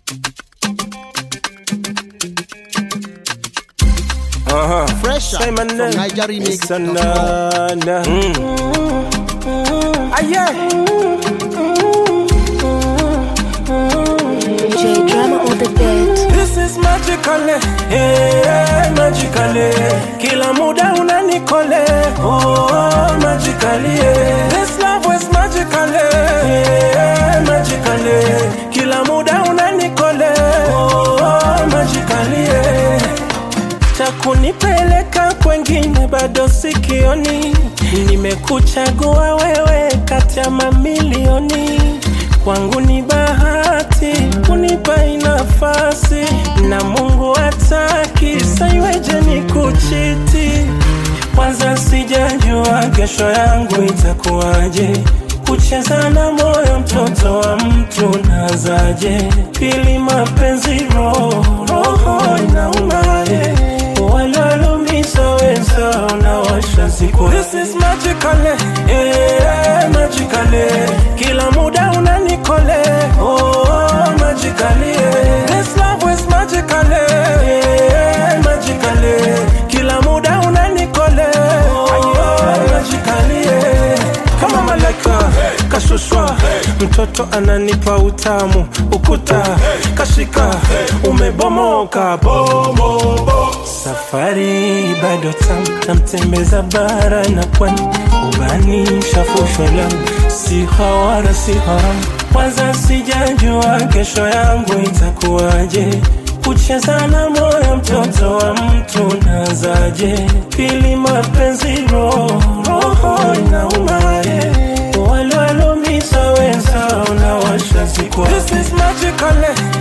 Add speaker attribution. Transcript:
Speaker 1: Uh-huh.
Speaker 2: Fresh
Speaker 1: Say my
Speaker 2: from
Speaker 1: name.
Speaker 2: Niger Remix.
Speaker 1: It's a na- na. Ah, yeah.
Speaker 3: J drama on the beat.
Speaker 1: This is magically, yeah, magically. Kila muda unanikole, oh, magically. Yeah. This love was magically, yeah, magically. Kila muda unanikole, oh, magically. Yeah. cha kunipeleka kwengine bado sikioni. Nimekuchagua wewe kati ya mamilioni, kwangu ni bahati kunipa hii nafasi, na Mungu hataki saiweje ni kuchiti. Kwanza sijajua kesho yangu itakuwaje, kucheza na moyo mtoto wa mtu nazaje? Pili mapenzi roho roho inaumaje? Walolumiza wenzao na washa siku. This is magically, yeah, magically. Kila muda unanikole, oh, magically. Yeah. This love is magically, yeah, magically. Kila muda unanikole, oh, magically. Yeah. Kama malaika kashushwa, mtoto ananipa utamu, ukuta kashika, umebomoka bomobo. Safari bado tamu, namtembeza bara na pwani, ubani shafushwa lamu, si hawara si haramu. Kwanza sijajua kesho yangu itakuwaje, kucheza na moyo mtoto wa mtu nazaje? Pili mapenzi roho roho inaumaje? walwalumiza wenzao na washa siku. This is magically,